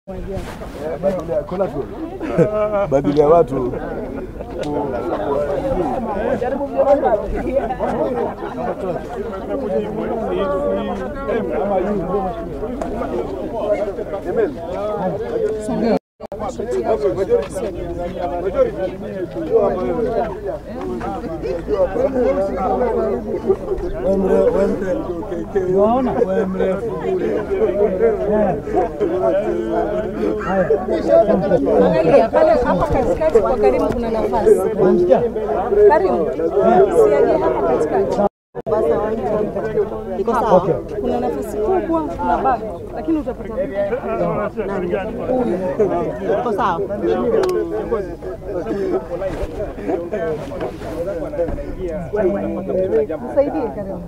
badili ya watu Angalia pale hapa katikati kwa Karimu kuna nafasi. Karimu, siaje hapa katikati. Iko sawa? Kuna nafasi kubwa na baki, lakini utapata Iko sawa? msaidie Karimu.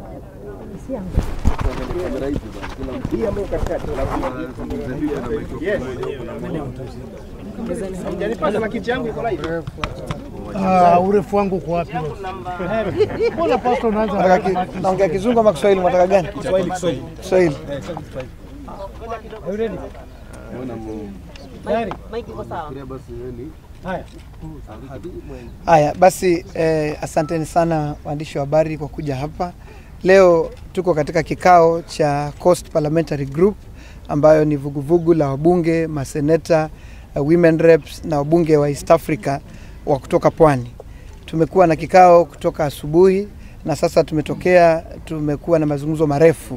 Ah, urefu wangu uko wapi? Mbona pasta unaanza Naongea kizungu ama Kiswahili, mwataka gani? Kiswahili. Mike iko sawa? Haya basi, eh, asanteni sana waandishi wa habari kwa kuja hapa leo. Tuko katika kikao cha Coast Parliamentary Group ambayo ni vuguvugu la wabunge, maseneta, uh, women reps na wabunge wa East Africa wa kutoka pwani. Tumekuwa na kikao kutoka asubuhi na sasa tumetokea, tumekuwa na mazungumzo marefu,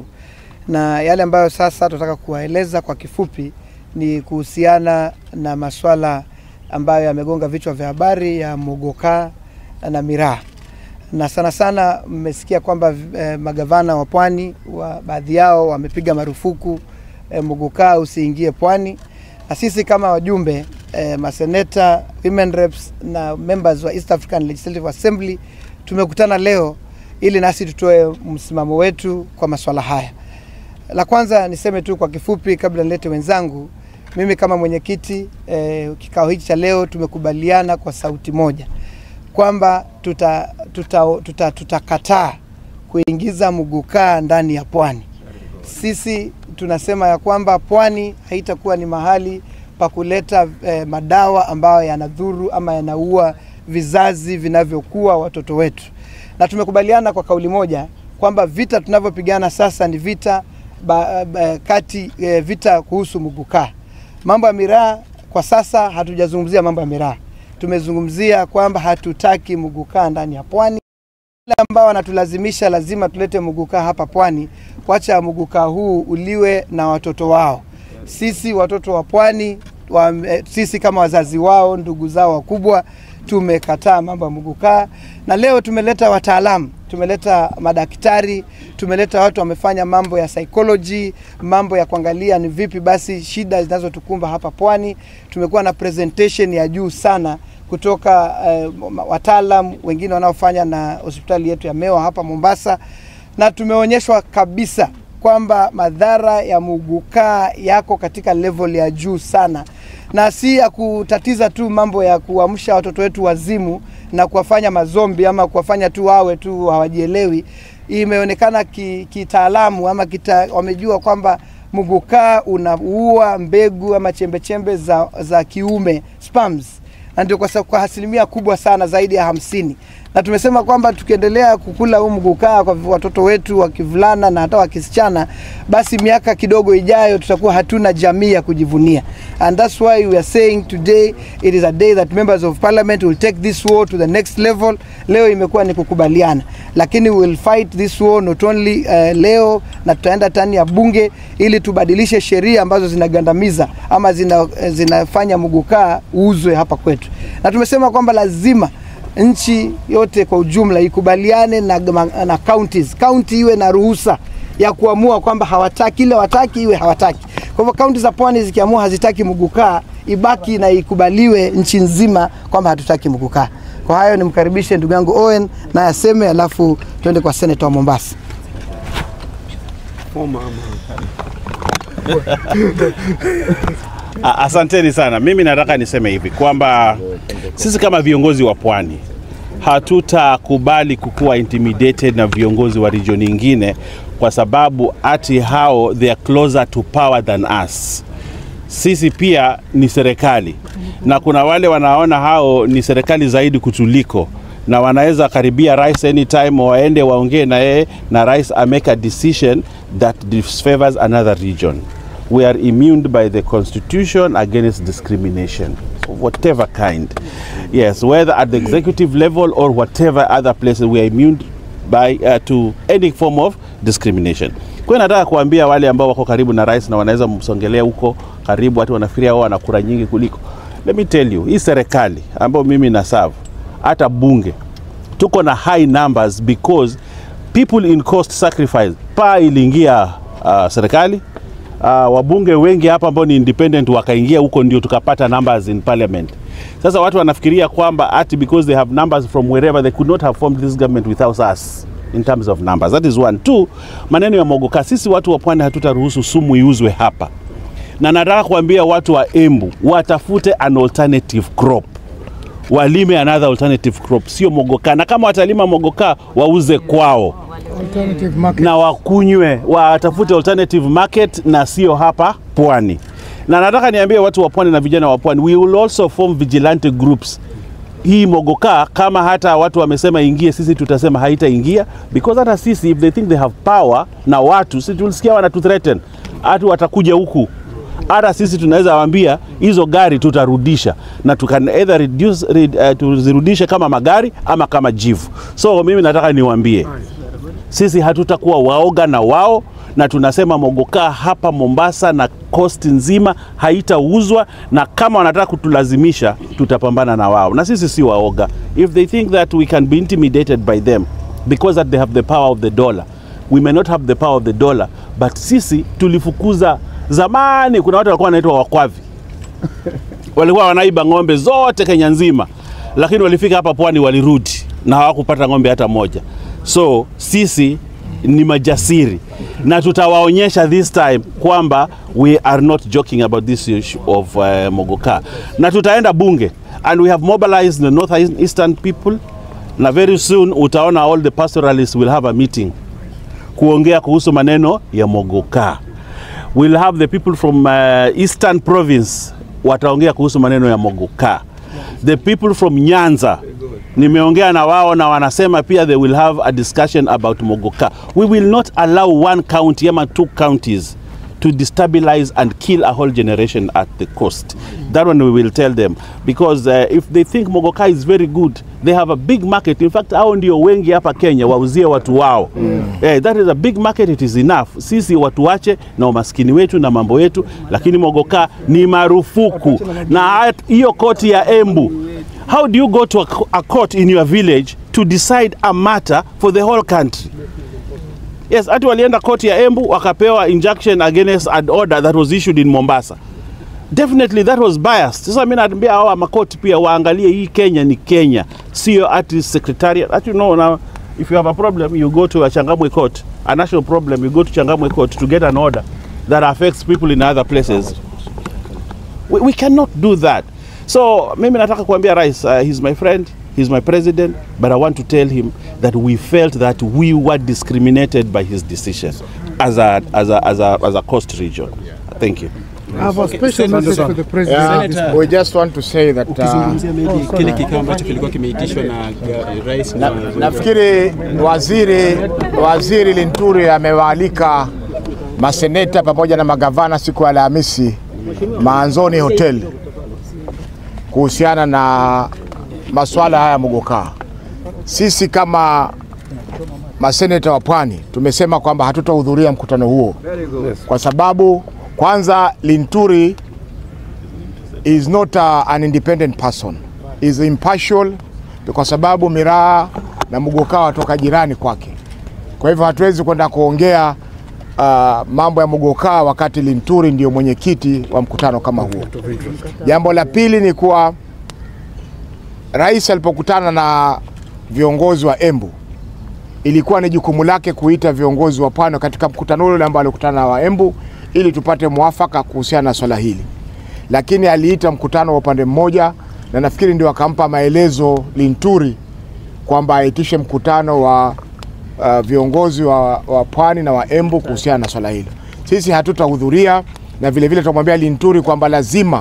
na yale ambayo sasa tunataka kuwaeleza kwa kifupi ni kuhusiana na maswala ambayo yamegonga vichwa vya habari ya mogoka na miraa na sana sana mmesikia kwamba eh, magavana wa pwani wa baadhi yao wamepiga marufuku eh, mogoka usiingie pwani, na sisi kama wajumbe eh, maseneta, women reps na members wa East African Legislative Assembly tumekutana leo ili nasi tutoe msimamo wetu kwa maswala haya. La kwanza niseme tu kwa kifupi kabla nilete wenzangu, mimi kama mwenyekiti eh, kikao hichi cha leo tumekubaliana kwa sauti moja kwamba tutakataa tuta, tuta, tutakataa kuingiza mugukaa ndani ya pwani. Sisi tunasema ya kwamba pwani haitakuwa ni mahali pa kuleta eh, madawa ambayo yanadhuru ama yanaua vizazi vinavyokuwa watoto wetu, na tumekubaliana kwa kauli moja kwamba vita tunavyopigana sasa ni vita ba, ba, kati eh, vita kuhusu mugukaa. Mambo ya miraa kwa sasa hatujazungumzia mambo ya miraa, tumezungumzia kwamba hatutaki mugukaa ndani ya pwani. Wale ambao wanatulazimisha lazima tulete mugukaa hapa pwani, wacha mugukaa huu uliwe na watoto wao. Sisi watoto wa pwani wa, eh, sisi kama wazazi wao, ndugu zao wakubwa, tumekataa mambo ya mugukaa, na leo tumeleta wataalamu, tumeleta madaktari, tumeleta watu wamefanya mambo ya psychology, mambo ya kuangalia ni vipi basi shida zinazotukumba hapa pwani. Tumekuwa na presentation ya juu sana kutoka eh, wataalam wengine wanaofanya na hospitali yetu ya Mewa hapa Mombasa, na tumeonyeshwa kabisa kwamba madhara ya mugukaa yako katika level ya juu sana, na si ya kutatiza tu mambo ya kuamsha watoto wetu wazimu na kuwafanya mazombi ama kuwafanya tu wawe tu hawajielewi. Imeonekana ki- kitaalamu ama kita, wamejua kwamba mugukaa unaua mbegu ama chembechembe za, za kiume sperms na ndio kwa, sa- kwa asilimia kubwa sana zaidi ya hamsini na tumesema kwamba tukiendelea kukula huu mgukaa kwa watoto wetu wa kivulana na hata wa kisichana, basi miaka kidogo ijayo tutakuwa hatuna jamii ya kujivunia. And that's why we are saying today it is a day that members of parliament will take this war to the next level. Leo imekuwa ni kukubaliana, lakini we will fight this war not only uh, leo na tutaenda tani ya bunge ili tubadilishe sheria ambazo zinagandamiza ama zina, zinafanya mgukaa uuzwe hapa kwetu, na tumesema kwamba lazima nchi yote kwa ujumla ikubaliane na, na counties. County iwe na ruhusa ya kuamua kwamba hawataki ile wataki iwe hawataki. Kwa hivyo kaunti za pwani zikiamua hazitaki mgukaa, ibaki na ikubaliwe nchi nzima kwamba hatutaki mgukaa. Kwa hayo nimkaribishe ndugu yangu Owen naye aseme, alafu tuende kwa seneta wa Mombasa. A- Asanteni sana. Mimi nataka niseme hivi kwamba sisi kama viongozi wa pwani hatutakubali kukuwa intimidated na viongozi wa region nyingine kwa sababu ati hao they are closer to power than us. sisi pia ni serikali na kuna wale wanaona hao ni serikali zaidi kutuliko na wanaweza karibia rais anytime waende waongee na yeye na rais amake a decision that disfavors another region we are immune by the constitution against discrimination of whatever kind yes whether at the executive level or whatever other places we are immune by uh, to any form of discrimination kwa hiyo nataka kuambia wale ambao wako karibu na rais na wanaweza msongelea huko karibu watu wanafikiria wao wana kura nyingi kuliko let me tell you hii serikali ambayo mimi na serve hata bunge tuko na high numbers because people in cost sacrifice pa iliingia uh, serikali uh, wabunge wengi hapa ambao ni independent wakaingia huko ndio tukapata numbers in parliament sasa watu wanafikiria kwamba ati because they have numbers from wherever they could not have formed this government without us in terms of numbers that is one two maneno ya mogoka sisi watu wa pwani hatutaruhusu sumu iuzwe hapa na nataka kuambia watu wa embu watafute an alternative crop walime another alternative crop sio mogoka na kama watalima mogoka wauze kwao Alternative market. na wakunywe watafute alternative market na sio hapa pwani na nataka niambie watu wa pwani na vijana wa pwani we will also form vigilante groups hii mogoka kama hata watu wamesema ingie sisi tutasema haitaingia because hata sisi if they think they have power na watu sisi tulisikia wanatu threaten hatu watakuja huku hata sisi tunaweza waambia hizo gari tutarudisha na tukan either reduce, red, uh, tuzirudishe kama magari ama kama jivu so mimi nataka niwaambie sisi hatutakuwa waoga na wao na tunasema mogoka hapa Mombasa na coast nzima haitauzwa, na kama wanataka kutulazimisha tutapambana na wao, na sisi si waoga. If they think that we can be intimidated by them because that they have the power of the dollar, we may not have the power of the dollar, but sisi tulifukuza zamani. Kuna watu walikuwa wanaitwa wakwavi walikuwa wanaiba ng'ombe zote Kenya nzima, lakini walifika hapa pwani walirudi na hawakupata ng'ombe hata moja. So sisi ni majasiri na tutawaonyesha this time kwamba we are not joking about this issue of uh, Mogoka, na tutaenda bunge and we have mobilized the north eastern people, na very soon utaona all the pastoralists will have a meeting kuongea kuhusu maneno ya Mogoka. We'll have the people from uh, Eastern Province wataongea kuhusu maneno ya Mogoka. The people from Nyanza nimeongea na wao na wanasema pia they will have a discussion about Mogoka. We will not allow one county ama two counties to destabilize and kill a whole generation at the coast. That one we will tell them because uh, if they think Mogoka is very good, they have a big market. In fact, hao ndio wengi hapa Kenya wauzie watu wao. Eh, that is a big market, it is enough. Sisi watu wache na umaskini wetu na mambo yetu, lakini Mogoka ni marufuku. Na hat- hiyo koti ya Embu, how do you go to a, co- a court in your village to decide a matter for the whole country? Yes, hati walienda koti ya Embu wakapewa injunction against an order that was issued in Mombasa. Definitely that was biased. Sasa mimi naambia hawa makoti pia waangalie hii Kenya ni Kenya, sio ati secretariat. Ati you know now if you have a problem you go to a Changamwe court, a national problem you go to Changamwe court to get an order that affects people in other places. We, we cannot do that. So mimi nataka kuambia rais uh, he's my friend, he's my president, but I want to tell him that we felt that we were discriminated by his decision as a as a as a, as a coast region. Thank you. I have a special message for the president. Yeah, we just want to say that uh, Ukizungumzia maybe kile kikao ambacho kilikuwa kimeitishwa na ga- rais na na, nafikiri waziri waziri Linturi amewaalika maseneta pamoja na magavana siku ya Alhamisi Maanzoni Hotel kuhusiana na masuala haya ya Mogoka. Sisi kama maseneta wa Pwani tumesema kwamba hatutahudhuria mkutano huo kwa sababu kwanza Linturi is not uh, an independent person is impartial kwa sababu Miraa na Mugoka watoka jirani kwake. Kwa hivyo hatuwezi kwenda kuongea uh, mambo ya Mugoka wakati Linturi ndio mwenyekiti wa mkutano kama huo. Jambo la pili ni kuwa rais alipokutana na viongozi wa Embu ilikuwa ni jukumu lake kuita viongozi wa pwani katika mkutano ule ambao alikutana na wa Embu ili tupate mwafaka kuhusiana na swala hili, lakini aliita mkutano wa upande mmoja, na nafikiri ndio akampa maelezo Linturi kwamba aitishe mkutano wa uh, viongozi wa, wa pwani na wa Embu kuhusiana na swala hilo. Sisi hatutahudhuria na vile vile tunamwambia Linturi kwamba lazima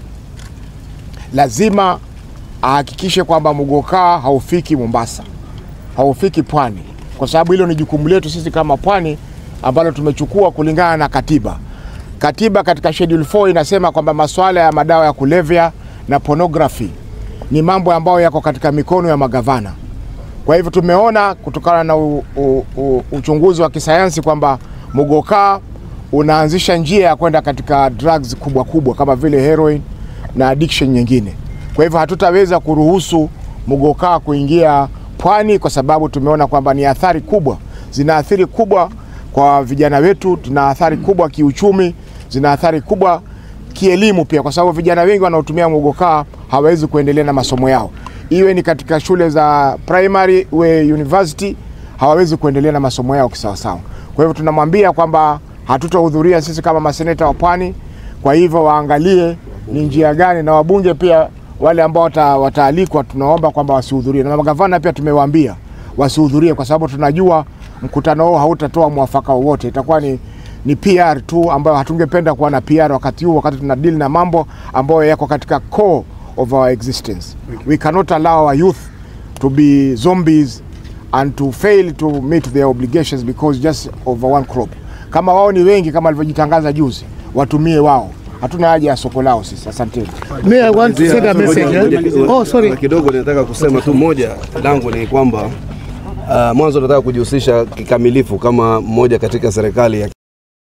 lazima ahakikishe kwamba Muguka haufiki Mombasa, haufiki pwani, kwa sababu hilo ni jukumu letu sisi kama pwani ambalo tumechukua kulingana na katiba. Katiba katika schedule 4 inasema kwamba masuala ya madawa ya kulevya na pornography ni mambo ambayo yako katika mikono ya magavana. Kwa hivyo tumeona kutokana na u, u, u, uchunguzi wa kisayansi kwamba Muguka unaanzisha njia ya kwenda katika drugs kubwa kubwa kama vile heroin na addiction nyingine. Kwa hivyo hatutaweza kuruhusu Muguka kuingia pwani kwa sababu tumeona kwamba ni athari kubwa, zina athari kubwa kwa vijana wetu, zina athari kubwa kiuchumi, zina athari kubwa kielimu pia, kwa sababu vijana wengi wanaotumia Muguka hawawezi kuendelea na masomo yao, iwe ni katika shule za primary, iwe university, hawawezi kuendelea na masomo yao kisawasawa. Kwa hivyo tunamwambia kwamba hatutahudhuria sisi kama maseneta wa pwani. Kwa hivyo waangalie ni njia gani, na wabunge pia wale ambao wata, wataalikwa tunaomba kwamba wasihudhurie, na magavana pia tumewaambia wasihudhurie, kwa sababu tunajua mkutano huo hautatoa mwafaka wowote, itakuwa ni ni PR tu ambayo hatungependa kuwa na PR wakati huu, wakati tuna deal na mambo ambayo yako katika core of our existence. We cannot allow our youth to be zombies and to fail to meet their obligations because just of one crop. Kama wao ni wengi kama alivyojitangaza juzi, watumie wao, hatuna haja ya soko lao sisi. Asanteni. Me, I want to send a message. eh? Oh, sorry. kidogo nataka kusema tu moja langu ni kwamba uh, mwanzo nataka kujihusisha kikamilifu kama mmoja katika serikali ya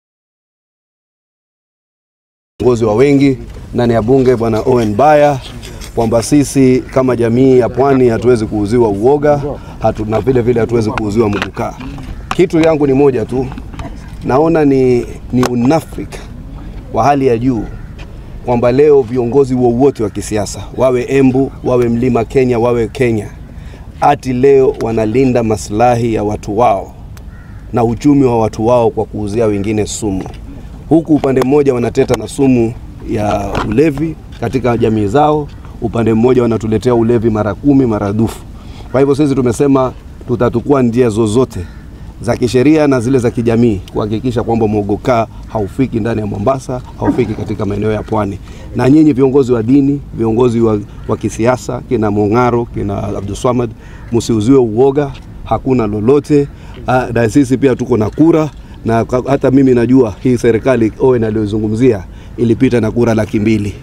kiongozi wa wengi ndani ya bunge bwana Owen Baya kwamba sisi kama jamii ya pwani hatuwezi kuuziwa uoga hatu, na vile vile hatuwezi kuuziwa Muguka. Kitu yangu ni moja tu, naona ni, ni unafiki wa hali ya juu kwamba leo viongozi wowote wa kisiasa wawe Embu, wawe Mlima Kenya, wawe Kenya, ati leo wanalinda maslahi ya watu wao na uchumi wa watu wao kwa kuuzia wengine sumu, huku upande mmoja wanateta na sumu ya ulevi katika jamii zao, upande mmoja wanatuletea ulevi mara kumi maradufu. Kwa hivyo sisi tumesema tutatukua njia zozote za kisheria na zile za kijamii kuhakikisha kwamba Muguka haufiki ndani ya Mombasa, haufiki katika maeneo ya pwani. Na nyinyi viongozi wa dini, viongozi wa, wa kisiasa, kina Mung'aro, kina Abdulswamad, msiuziwe uoga, hakuna lolote. Ah, Na sisi pia tuko na kura na ka- hata mimi najua hii serikali Owen aliyozungumzia ilipita na kura laki mbili.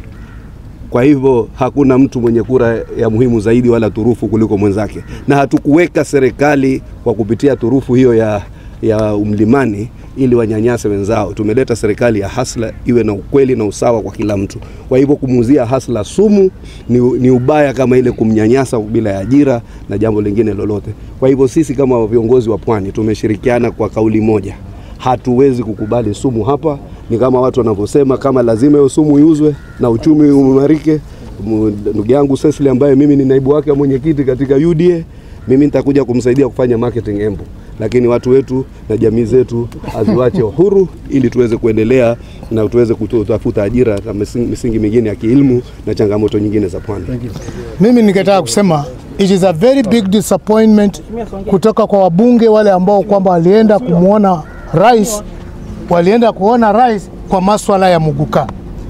Kwa hivyo hakuna mtu mwenye kura ya muhimu zaidi wala turufu kuliko mwenzake, na hatukuweka serikali kwa kupitia turufu hiyo ya, ya mlimani ili wanyanyase wenzao. Tumeleta serikali ya hasla iwe na ukweli na usawa kwa kila mtu. Kwa hivyo kumuuzia hasla sumu ni, ni ubaya kama ile kumnyanyasa bila ya ajira na jambo lingine lolote. Kwa hivyo sisi kama viongozi wa pwani tumeshirikiana kwa kauli moja hatuwezi kukubali sumu hapa. Ni kama watu wanavyosema, kama lazima hiyo sumu iuzwe na uchumi uimarike. Mu- Ndugu yangu Cecily ambaye mimi ni naibu wake wa mwenyekiti katika UDA, mimi nitakuja kumsaidia kufanya marketing Embu, lakini watu wetu na jamii zetu aziwache huru ili tuweze kuendelea na tuweze kutafuta ajira na misingi misingi mingine ya kielimu na changamoto nyingine za pwani. Mimi ningetaka kusema it is a very big disappointment kutoka kwa wabunge wale ambao kwamba walienda kumwona rais, walienda kuona rais kwa maswala ya Muguka.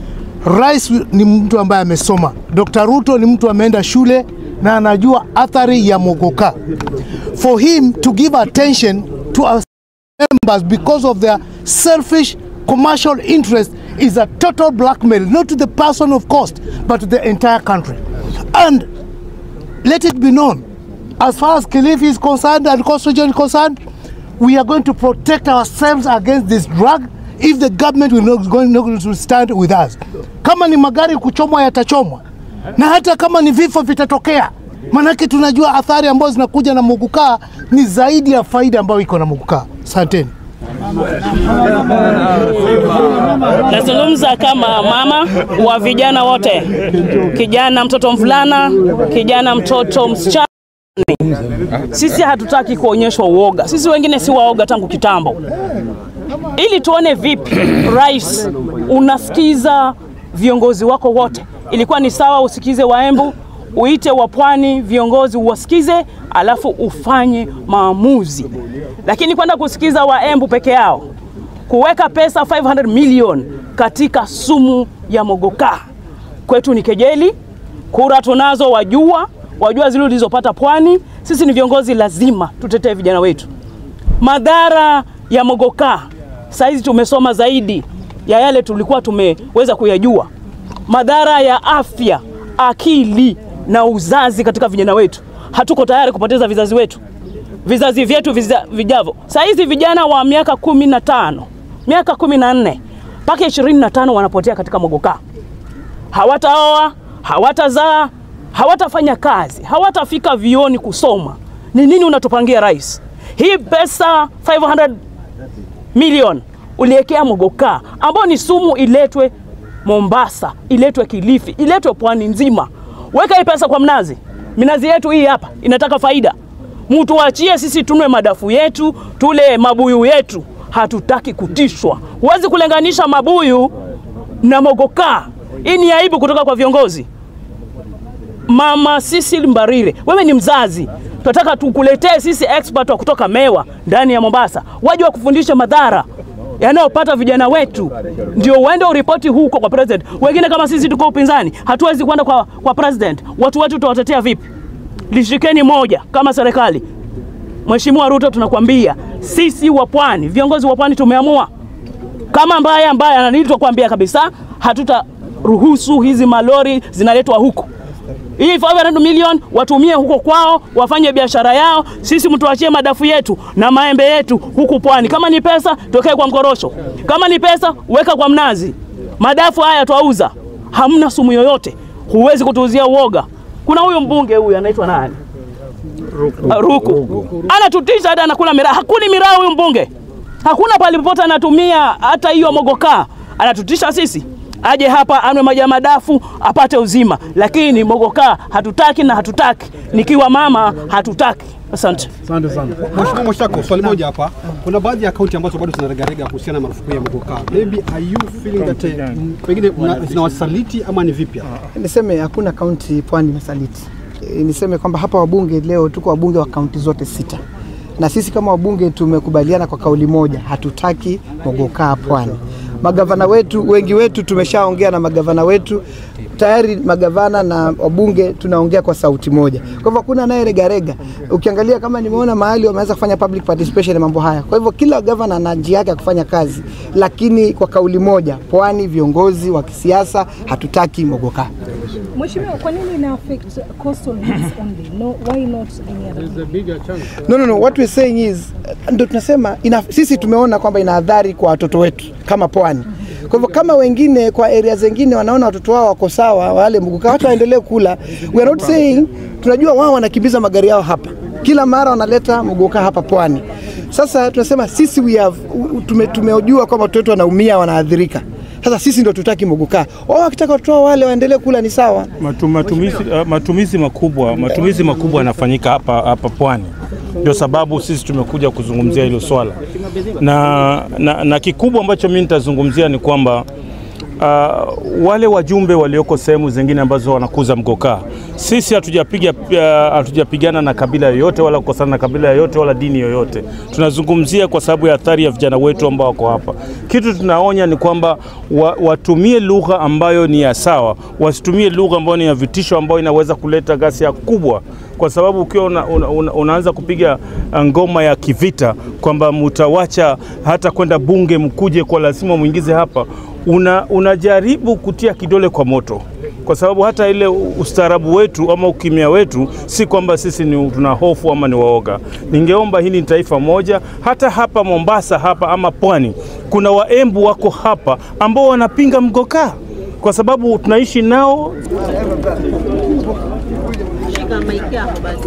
Rais ni mtu ambaye amesoma. Dr. Ruto ni mtu ameenda shule na anajua athari ya Muguka. For him to give attention to our members because of their selfish commercial interest is a total blackmail, not to the person of cost, but to the entire country. And let it be known, as far as Kilifi is concerned and Coast Region is concerned, we are going to protect ourselves against this drug if the government will not going not to stand with us. Kama ni magari kuchomwa yatachomwa, na hata kama ni vifo vitatokea, manake tunajua athari ambazo zinakuja na Muguka ni zaidi ya faida ambayo iko na Muguka. Asanteni. Nazungumza kama mama wa vijana wote, kijana mtoto mvulana, kijana mtoto msichana. Sisi hatutaki kuonyeshwa uoga, sisi wengine si waoga tangu kitambo, ili tuone vipi rais unasikiza viongozi wako wote. Ilikuwa ni sawa usikize Waembu, uite wa Pwani viongozi uwasikize, alafu ufanye maamuzi, lakini kwenda kusikiza Waembu peke yao kuweka pesa 500 million katika sumu ya mogoka. Kwetu ni kejeli, kura tunazo, wajua wajua zile ulizopata Pwani. Sisi ni viongozi, lazima tutetee vijana wetu. Madhara ya mogoka saizi tumesoma zaidi ya yale tulikuwa tumeweza kuyajua. Madhara ya afya, akili na uzazi katika vijana wetu. Hatuko tayari kupoteza vizazi wetu, vizazi vyetu viza, vijavyo. Saizi vijana wa miaka kumi na tano miaka kumi na nne mpaka ishirini na tano wanapotea katika mogoka. Hawataoa, hawatazaa, hawatafanya kazi, hawatafika vioni kusoma. Ni nini unatupangia rais? Hii pesa 500 milioni uliwekea mogoka, ambao ni sumu, iletwe Mombasa, iletwe Kilifi, iletwe pwani nzima. Weka hii pesa kwa mnazi. Minazi yetu hii hapa inataka faida. Mtuachie sisi tunwe madafu yetu, tule mabuyu yetu. Hatutaki kutishwa. Huwezi kulenganisha mabuyu na mogoka. Hii ni aibu kutoka kwa viongozi. Mama Cecil Mbarire, wewe ni mzazi, tunataka tukuletee sisi expert wa kutoka Mewa ndani ya Mombasa, waje wakufundishe madhara yanayopata vijana wetu, ndio uende uripoti huko kwa president. Wengine kama sisi tuko upinzani, hatuwezi kwenda kwa, kwa president. Watu wetu tutawatetea vipi? Lishikeni moja kama serikali. Mheshimiwa Ruto, tunakwambia sisi wa Pwani, viongozi wa Pwani tumeamua kama mbaya mbaya, na nilitokuambia kabisa, hatutaruhusu hizi malori zinaletwa huku hii 500 million watumie huko kwao, wafanye biashara yao. Sisi mtuachie madafu yetu na maembe yetu huku pwani. Kama ni pesa tokee kwa mkorosho, kama ni pesa weka kwa mnazi. Madafu haya twauza, hamna sumu yoyote, huwezi kutuuzia uoga. Kuna huyu mbunge huyu anaitwa nani? Ruku, Ruku. Anatutisha hata anakula miraa. Hakuni miraa huyu mbunge, hakuna pale popote anatumia hata hiyo mogoka, anatutisha sisi aje hapa anwe maji ya madafu apate uzima, lakini mogoka hatutaki na hatutaki. Nikiwa mama hatutaki. Asante. Asante sana. Mheshimiwa Mwashako, swali moja hapa. Kuna baadhi ya kaunti ambazo bado zinaregarega kuhusiana na marufuku ya mogoka. Maybe are you feeling that uh, pengine mna- zinawasaliti ama ni vipi? Niseme hakuna kaunti pwani imesaliti. E, Niseme kwamba hapa wabunge leo tuko wabunge wa kaunti zote sita, na sisi kama wabunge tumekubaliana kwa kauli moja, hatutaki mogokaa pwani. Magavana wetu wengi wetu tumeshaongea na magavana wetu tayari, magavana na wabunge tunaongea kwa sauti moja. Kwa hivyo hakuna anayeregarega. Ukiangalia kama nimeona mahali wameanza kufanya public participation ya mambo haya. Kwa hivyo kila gavana ana njia yake ya kufanya kazi, lakini kwa kauli moja, pwani, viongozi wa kisiasa, hatutaki mogokaa. Mheshimiwa, kwa nini ina affect coastal hills only? No, why not any other? No, no, no. What we're saying is ndo tunasema ina, sisi tumeona kwamba ina adhari kwa watoto wetu kama pwani. Kwa hivyo kama wengine kwa area zingine wanaona watoto wao wako sawa, wale mguka, watu waendelee kula. We are not saying, tunajua wao wanakimbiza magari yao hapa kila mara wanaleta mguka hapa pwani. Sasa tunasema sisi we have, tume, tumejua kwamba watoto wetu wanaumia, wanaadhirika. Sasa sisi ndo tutaki mogoka. Wao wakitaka watoto wao wale waendelee kula ni sawa. Matu, matumizi, uh, matumizi makubwa matumizi makubwa yanafanyika hapa hapa pwani, ndio sababu sisi tumekuja kuzungumzia hilo swala na, na, na kikubwa ambacho mimi nitazungumzia ni kwamba uh, wale wajumbe walioko sehemu zingine ambazo wanakuza mgokaa, sisi hatujapiga uh, hatujapigana na kabila yoyote wala kukosana na kabila yoyote wala dini yoyote. Tunazungumzia kwa sababu ya athari ya vijana wetu ambao wako hapa. Kitu tunaonya ni kwamba wa, watumie lugha ambayo ni ya sawa, wasitumie lugha ambayo ni ya vitisho, ambayo inaweza kuleta ghasia kubwa kwa sababu ukiwa una, una, una, unaanza kupiga ngoma ya kivita kwamba mutawacha hata kwenda bunge mkuje kwa lazima mwingize hapa, una, unajaribu kutia kidole kwa moto, kwa sababu hata ile ustaarabu wetu ama ukimya wetu si kwamba sisi ni tuna hofu ama ni waoga. Ningeomba hili ni taifa moja, hata hapa Mombasa hapa ama pwani kuna waembu wako hapa ambao wanapinga mgokaa kwa sababu tunaishi nao Shika maiki yako basi.